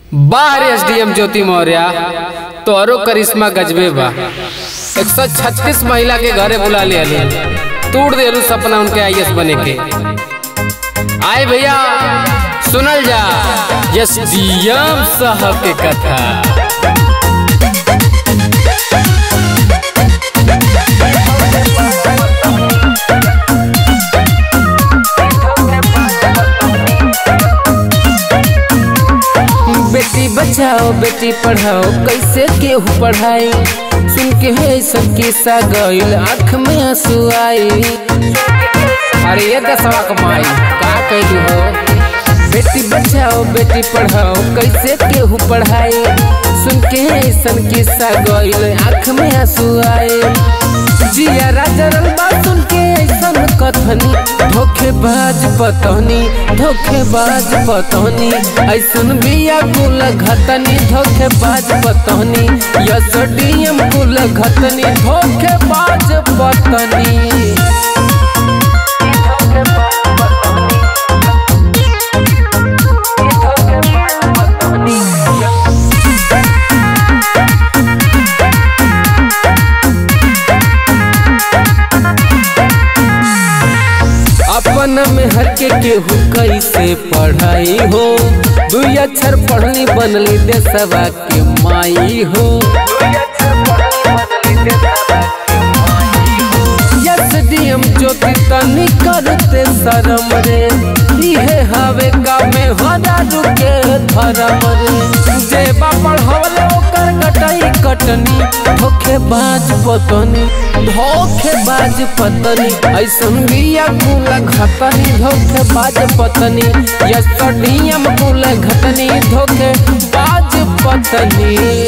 बाहर एसडीएम ज्योति मौर्य तोरो करिश्मा गजबे बा एक सौ छत्तीस महिला के घरे बुला लिया तोड़ देलू सपना उनके आईएएस बने के आए भैया सुनल जा एसडीएम साहब के कथा बेटी बचाओ बेटी पढ़ाओ कैसे केहू पढ़ाई सुन के है सब किस्सा गईल आँख में आंसू आई अरे ये दसवा कमाई का कैलू हो बेटी बचाओ बेटी पढ़ाओ कैसे केहू पढ़ाई सुन के है सन किस्सा गईल आँख में आंसू आए जिया राजा बा सुन के ऐसन कथनी धोखेबाज पतनी धोखेबाज पतनी ऐसन बिया कुल घतनी धोखेबाज पतनी यस डीएम कुल घतनी धोखेबाज पतनी अपन में हर के केहू कैसे पढ़ाई हो दुई अक्षर पढ़ली बनली देशवा के माई हो यस डीएम ज्योति तनी करते शरम रे इहे हवे का में हजारू के धर्म रे जे बापड़ हवले ओकर कटाई कटनी धोखेबाज पतनी धोखेबाज पतनी ऐसन बिया कुल घतनी धोखेबाज पतनी यस डीएम कुल घटनी धोखेबाज पतनी